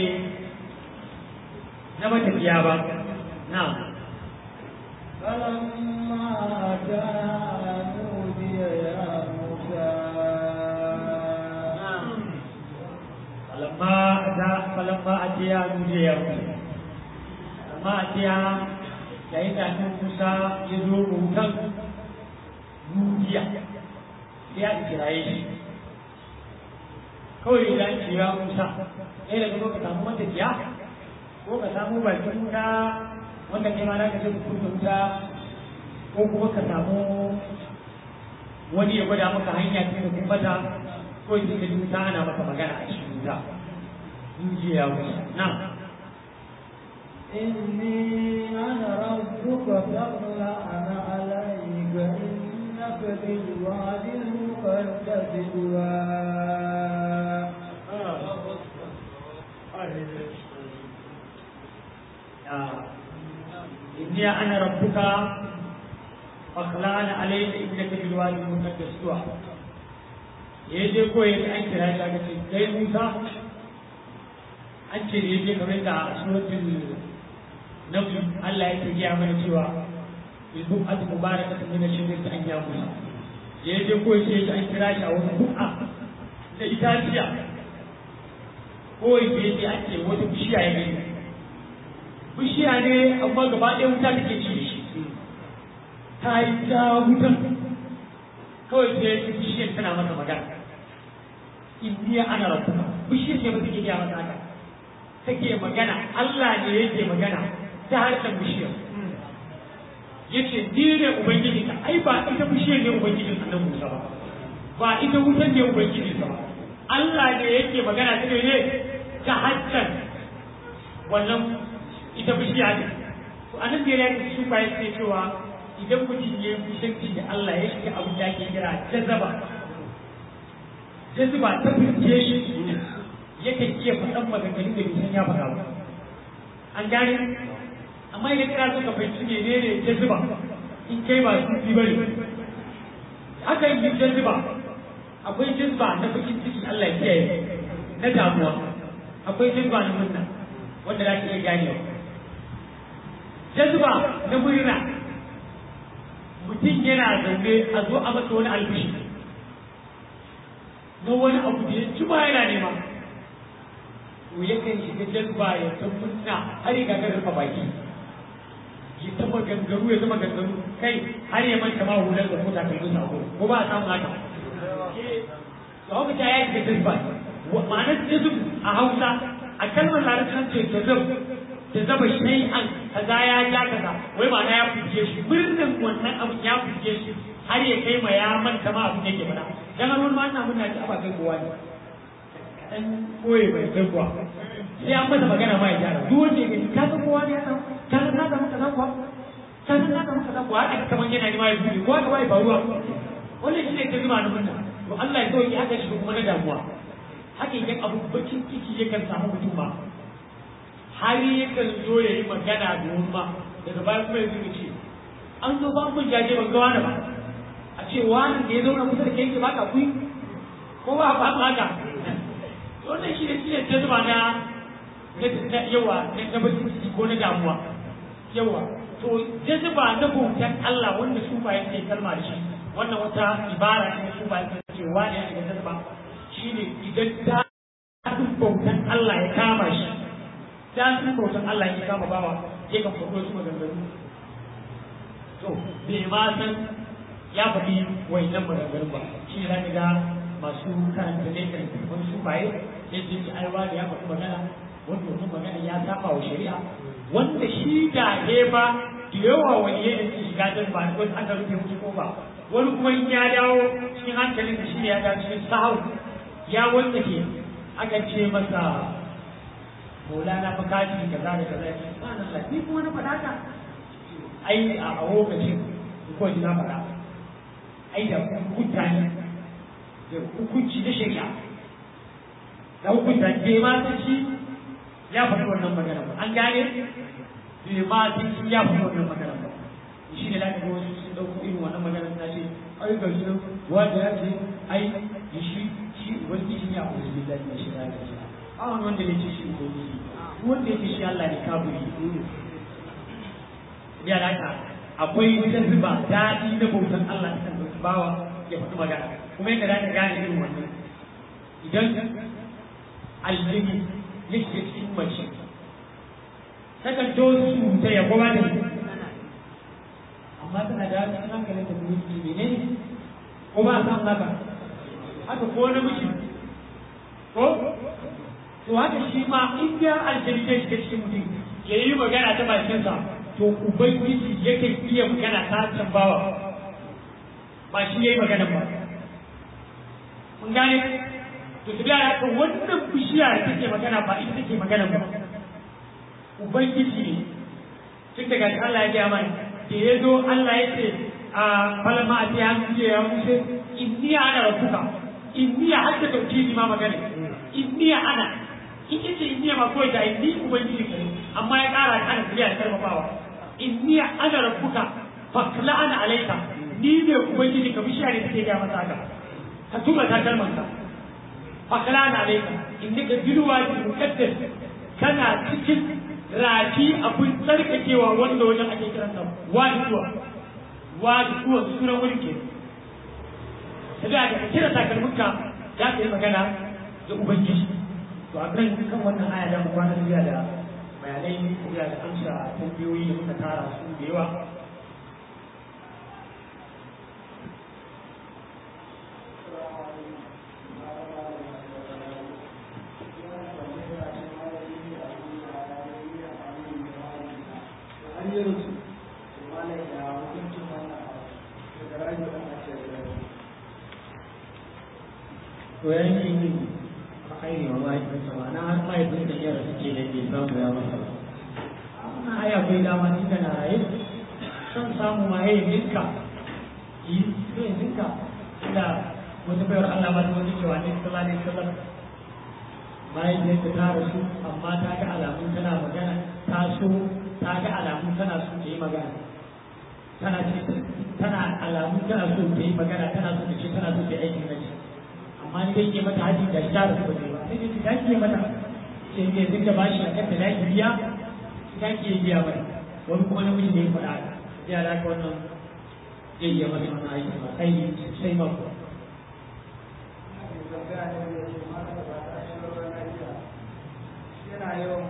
na matafiya ba na فلما أتاها نودي يا موسى falamma ata falamma atiya nuje ya mutu falamma atiya yayin da annabi Musa ya zo rutan nudiya sai ya kiraye shi kawai idan ce ya Musa sai daga zo ka samu matafiya ko ka samu bakin wuta wanda kai ma za ka ce ku kunna wuta ko kuma ka samu wani ya gwada maka hanya ce da kun bata ko ji ka ji wuta ana maka magana a cikin wuta in ji ya wuce na إني أنا ربك فاخلع عليك إنك بالوادي المقدس طوى إني أنا ربك فاخلعنا عليك إنك بالوادي المقدس طوى yaje ko yaji an kira shi aka ce kai Musa an ce da yaje kamar da suratul nabi Allah yake gaya mana cewa ilbu at mubarakatun min ash-shajari an ya Musa yaje ko yaje an kira shi a wani bu'a da itaciya ko yaje an ce wata bishiya ya gani bishiya ne amma gaba ɗaya wuta take ci da shi ta yi ta wutan kawai sai bishiyar tana masa magana indiya ana rabbuka bishiyar ce ba take gaya masa haka take magana Allah ne yake magana ta harshen bishiyar yace ni ne ubangiji ka ai ba ita bishiyar ne ubangijin annabi Musa ba ba ita wutar ne ubangijin sa ba Allah ne yake magana ta ne ta harshen wannan ita bishiya ne to anan da ya yi su bayan sai cewa idan mutum ya yi kusanci da Allah ya shiga abin da ake kira jazaba jazaba ta fice shi yakan iya faɗan maganganun da bai san ya faɗa ba an gane amma idan kana so ka fahimci ne ne jazaba in kai ba su bi bane haka yi jazaba akwai jazba na bakin ciki Allah ya kiyaye na damuwa akwai jazba na murna wanda za ka iya ganewa jazba na murna mutum yana zaune a zo a masa wani albishi na wani abu da ya ci ba yana nema to yakan shiga jazba ya ta murna har ya gagar rufe baki ya ta maganganu ya ta maganganu kai har ya manta ma hular da mota kai musu abu ko ba a samu haka to haka ta ya shiga jazba ma'anar jazb a hausa a kalmar larabcin ce jazab jazaba shay'an kaza ya ja kaza wai ma'ana ya fuske shi birnin wannan abin ya fuske shi har ya kai ma ya manta ma abin yake faɗa dan har wani ma ina muna ci aba kai kowa ne dan koyi bai kai kuwa sai an masa magana ma ya gyara duk wanda ya gani ka san kowa ne ya san ka san na samu kaza kuwa ka san na samu kaza kuwa haka kaman yana ni ma ya buɗe kowa ka bai faruwa wannan shi ne ta zuba na munna to Allah ya sauke haka shi kuma na damuwa haka idan abu bakin ciki yakan samu mutum ba har yakan zo ya yi magana domin ma daga baya kuma ya zuwa ce an zo ba mun jaje ban ga wani ba a ce wani da ya zauna kusa da kai ke baka kuyi ko ba ba haka wannan shi ne shi ne ta zuba na na yawa na bakin ciki ko na damuwa yawa to jazuba na bautan Allah wanda su ba yake kalma da shi wannan wata ibara ne su ba yake cewa ne daga jazuba shine idan ta bautan Allah ya kama shi ta bautan Allah ya kama bawa ya kan faɗo su maganganu to bai ma san ya faɗi wayannan maganganun ba shi ne zaka ga masu karanta ne kan wani su baye yadda ji aiwa da ya faɗi magana wanda wannan magana ya saba wa shari'a wanda shi da ne ba da yawa wani ya da shiga dan ba wani aka rufe musu ko ba wani kuma in ya dawo cikin hankalin da shi ne ya dawo cikin sahau ya wanda ke aka ce masa maulana fa kaji kaza da kaza ya ce subhanallah ni kuma na faɗa ka ai a lokacin ko ji na faɗa ai da hukunta ne da hukunci na shari'a da hukunta bai ma san shi ya faɗi wannan magana ba an gane bai ma san shi ya faɗi wannan magana ba shi ne lafi wasu sun ɗauko irin wannan magana suna ce ai ga shi wanda ya ce ai shi shi ubangiji ne a ubangiji da shi ya ga shi a wani wanda ne ce shi ubangiji wanda ya ce shi Allah ne kaburi ya laka akwai wajen zuba daɗi na bautan Allah ta kan bawa ya faɗi magana kuma yadda za ka gane irin wannan idan aljini ya shiga cikin mace takan to su ta ya goma da amma tana da cikin hankalin da kuma su ne ko ba a samu haka haka ko namiji ko to haka shi ma in ya aljini ya shiga cikin mutum ya yi magana ta bakinsa to ubangiji yakan iya magana ta tambawa ba shi yayi magana ba mun gane to su da haka wannan bishiya da take magana ba ita take magana ba ubangiji ne tun daga shi Allah ya gaya mana da ya zo Allah ya ce a falama a tiya mu ya musu inni ana rabbuka inni hadda tauhidi ma magana inni ana in ce inni ma kawai da inni ubangiji ne amma ya kara kana biya da karfafawa inni ana rabbuka fakla ana alaika ni ne ubangiji ka bishiya ne take ga masa haka ka tuba ta kalmar ka fakla ana alaika inni ka bilwa ki mukaddas kana cikin rafi abun tsarkakewa wanda wajen ake kiran sa wadi kuwa wadi kuwa sunan wurin ke sai da ka kira takalminka za ka yi magana da ubangiji to a kan kan wannan aya da mu kwana da bayanai da da amsa tambayoyi da muka tara su da yawa to yanki ne a kai wa mahaifinsa ma na har mahaifin da yara suke da ke samu ya masa wannan haya bai dama ni da na raye san samu ma yayin ninka yi zai ninka da wata bayar Allah ba ta wani cewa ne sallallahu alaihi wasallam mahaifiyarta ta rasu amma ta ga alamun tana magana ta so ta ga alamun tana so ta yi magana tana ce tana alamun tana so ta yi magana tana so ta ce tana so ta yi aikin naji amma ni dai ke mata haji da ta rasu ba ba sai dai ta ke mata ce ne duk da bashi a kanta da ki biya ta ke biya mata wani kuma namiji ne ya faɗa haka ya da ka wannan zai iya masa wannan aiki ba sai sai ma ko yana yawan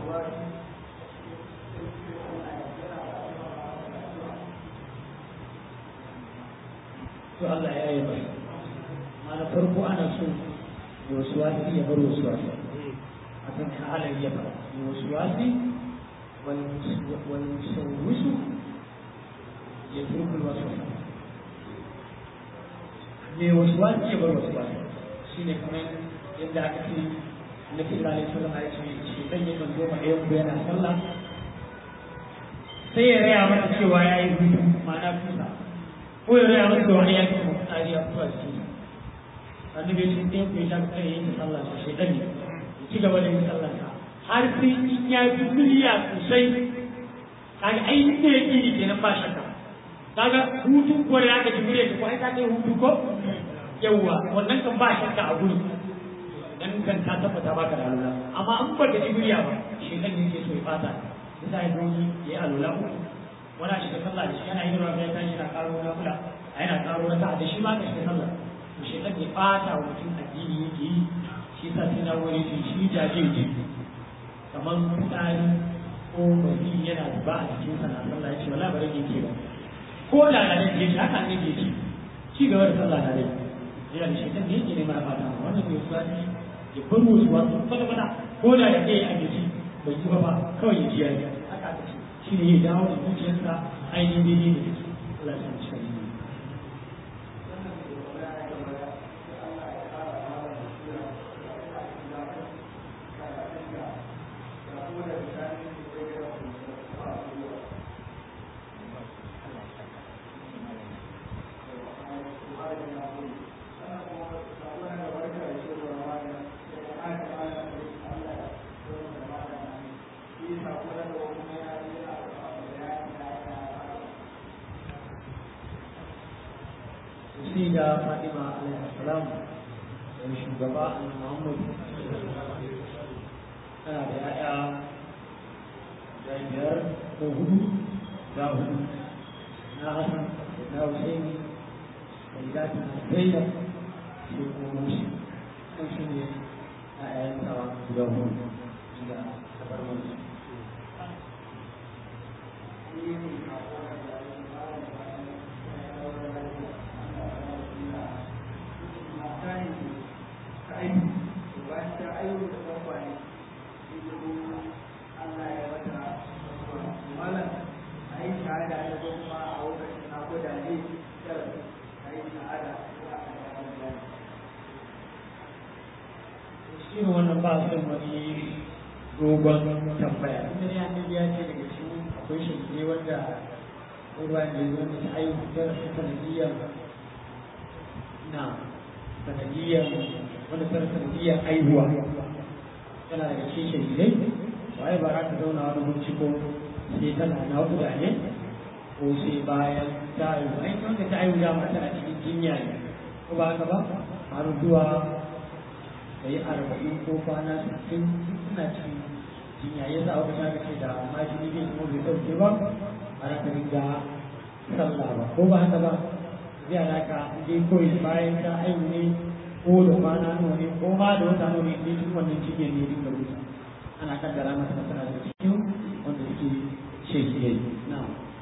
to Allah ya yi masa mana farko ana so wasu wasi ya bar wasu wasi a kan halar ya fara wasu wasi wani sauwisu ya turkul wasu ne wasu wasi ya bar wasu wasi shi ne kamar yadda aka ce na fi lalai sallama ya ce shi ɗan yi manzo ma ɗayan ku yana sallah sai ya raya mata cewa ya yi hutu ma'ana kusa ko ya raya mata cewa ya yi kuma tsari a kusa cikin annabi ya ce ɗayan ku ya sha kai yin sallah sa shi ɗan ne ya ci gaba da yin sallah sa har sai in ya fi miliya sosai kaga ainihin da yake yi kenan ba shakka kaga hutun ko da aka ji murya ko ai ka kai hutu ko yawwa wannan kan ba shakka a gurin dan kan ta tabbata baka da alula amma an ba ka ji murya ba shi dan yake so ya fata yasa ya doyi ya yi alula uku wani a shiga sallah da shi yana yin rawa ya tashi yana karo na kula a yana karo na ta da shi ma ka shiga sallah to shi dan ya fata wa mutum addini yake yi shi sa sai na wuri shi shi jaje ji kamar fitsari ko bari yana da ba a cikin sana sallah ya ce wala bari ne ke ba ko da da ne ke haka ne ke ci ci gaba da sallah da rai yana da shaitan ne yake ne mara fata wannan bai suwa ne ya bar wasu wasu kwata kwata ko da da ɗaya a gaji bai ci ba ba kawai ya ji ya yi haka aka ce shi ne ya dawo da zuciyarsa ainihin daidai da shi Allah ya san shi Thank you. da Fatima alaihi salam da shugaba Muhammad tana da ya'ya da biyar ko hudu da hudu na Hassan da Hussein da Idatu na Zainab sai kuma Musa kan shi ne ya'yan sa guda hudu da kabar musu irin wannan ba su wani dogon tambaya inda ne annabi ya ce daga cikin akwai shirye wanda ruwa ne wanda ta ayyuka ta sanadiyyar na sanadiyyar wanda ta sanadiyyar aihuwa tana daga cikin shirye waye ba za ta zauna wani binciko sai tana naƙuda ne ko sai bayan ta aihu ai wanda ta aihu dama tana cikin jinya ne ko ba haka ba har zuwa da yi arba'in ko kwana sittin suna cikin jinya ya sa wata ta ce da majini bai kuma bai ɗauke ba a raka ringa sallah ba ko ba haka ba zai alaka dai koyi bayan ta aihu ne ko da kwana nawa ne ko ma da wata nawa ne ne tun wannan cikin ne ringa rusa ana kaddara masa masana da cikin wanda suke shekiyai na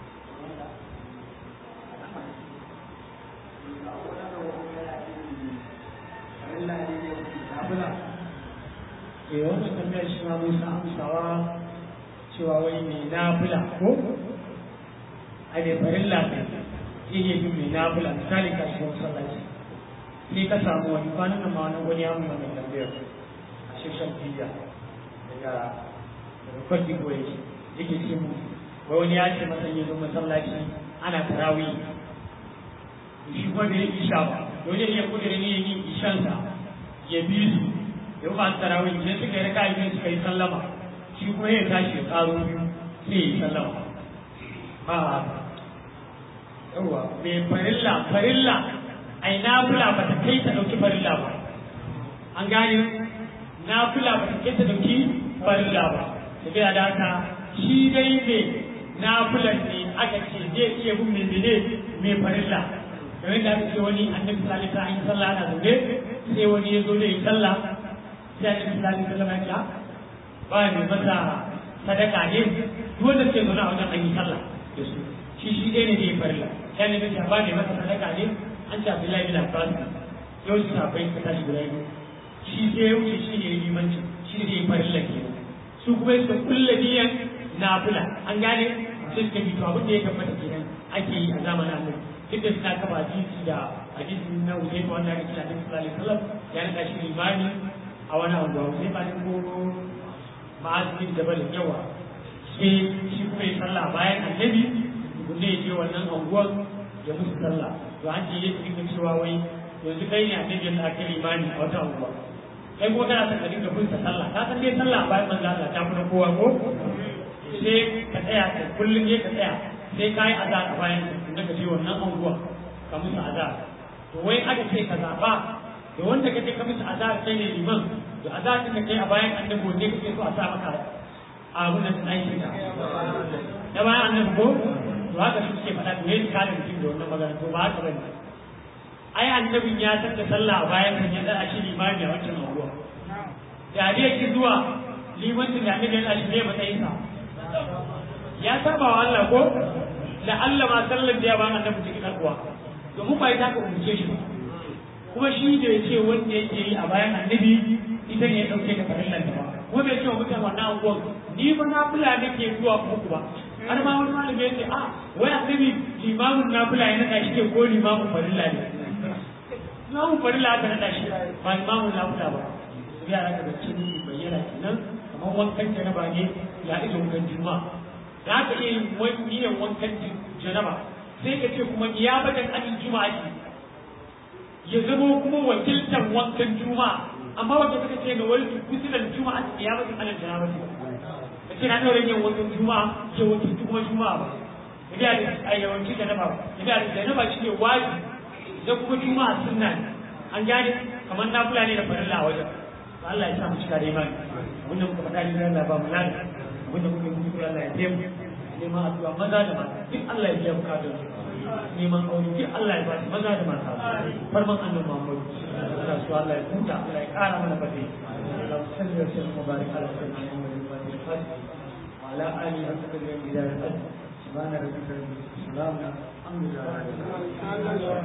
e wannan tambayar shi ma musa amsawa cewa wai mai nafila ko a da farilla ne yake bin mai nafila misali ka shiga masallaci sai ka samu wani kwanan nan ma wani wani ya mun wannan tambayar a sheshan biya daga daga kwanci ko yake yake ce mu wai wani ya ce masa yanzu masallaci ana tarawih shi kuma bai yi isha ba dole ne ya kudure ne yin ishansa ya bi su ya ba su tarawih idan suka yi raka biyu suka yi sallama shi kuma ya tashi ya karo biyu sai ya yi sallama ba yawa mai farilla farilla ai nafila ba ta kai ta dauki farilla ba an gane nafila ba ta kai ta dauki farilla ba tafiya da haka shi dai mai nafilan ne aka ce zai iya bin mai mene mai farilla kamar da aka ce wani annabi sallallahu alaihi wasallam an yi sallah ana zaune sai wani ya zo da yi sallah sai annabi sallallahu alaihi wasallam ya ce ba mai masa sadaka ne duk wanda ke zaune a wajen an yi sallah da su shi shi ɗaya ne zai farilla sai annabi ya ba mai masa sadaka ne an ce Abdullahi bin Abbas yau su sabai ka tashi guda biyu shi sai ya wuce shi ne limanci shi ne zai farilla ke su kuma suka kulla niyan nafila an gane sai suka bi to abin da ya tabbata kenan ake yi a zamanin annabi duk da suna kafa hadisi da hadisi na Uzaifa wanda ake kira Annabi sallallahu alaihi wasallam ya rika shi limani a wani abu Uzaifa ne ko ma'azin da bala yawa sai shi kuma ya sallah bayan annabi kunne ya je wannan anguwar ya musu sallah to an ce yake dinga cewa wai yanzu kai ne annabi da aka limani a wata anguwa kai kuma kana son ka dinga bin sallah ka san dai sallah bayan manzo Allah ta fi na kowa ko sai ka tsaya ka kullum ya ka tsaya sai ka yi azar a bayan da ka je wannan anguwa ka musu azar to wai aka ce ka zaɓa da wanda ka je ka musu azar kai ne liman da azar din da kai a bayan annabi ne kake so a sa maka abu na aiki da da bayan annabi ko to haka shi suke faɗa to yayin kada mutum da wannan magana to ba haka bane ai annabin ya san da sallah a bayan kan ya da shi limami a wancan anguwa da dai ki zuwa limancin da annabi ya shi ne matsayinsa ya saba wa Allah ko da Allah ma sallar da ya ba annabi cikin alkuwa domin ba ita ka umurce shi ba kuma shi da ya ce wanda yake yi a bayan annabi ita ne ya dauke da farillan da ba kuma bai ce wa mutane wannan abubuwan ni ba na fula nake zuwa muku ba har ma wani malami ya ce a wai annabi limamin na fula ya naɗa shi ke ko limamin farilla ne limamin farilla aka naɗa shi ba limamin na fula ba yara daga cikin bayyana kenan kamar wankan janaba ne ya ita wankan juma'a za ka iya yin niyyar wankan janaba sai ka ce kuma ya bada anin juma'a ce ya zama kuma wakiltar wankan juma'a amma wanda suka ce ga wani kusuran juma'a ya bada anin janaba ce ka ce na ɗaura yin wankan juma'a ya wakilci kuma juma'a ba ya da a yawanci janaba ba ya da janaba shi ne wajibi idan kuma juma'a sunna ne an gane kamar nafila ne da farilla a wajen to Allah ya sa mu cika da imani abinda muka faɗa ne Allah ba mu lada abinda muka yi kuskure Allah ya biya mu neman addu'a maza da mata duk Allah ya biya bukatun su neman aure duk Allah ya ba su maza da mata farman annabi Muhammad Allah su Allah ya huta Allah ya ƙara mana fadi Allah salli wa sallam wa barik ala sayyidina Muhammad wa alihi wa sahbihi wa ala alihi wa sahbihi wa sallam subhana rabbika rabbil izzati wa salamun alhamdulillah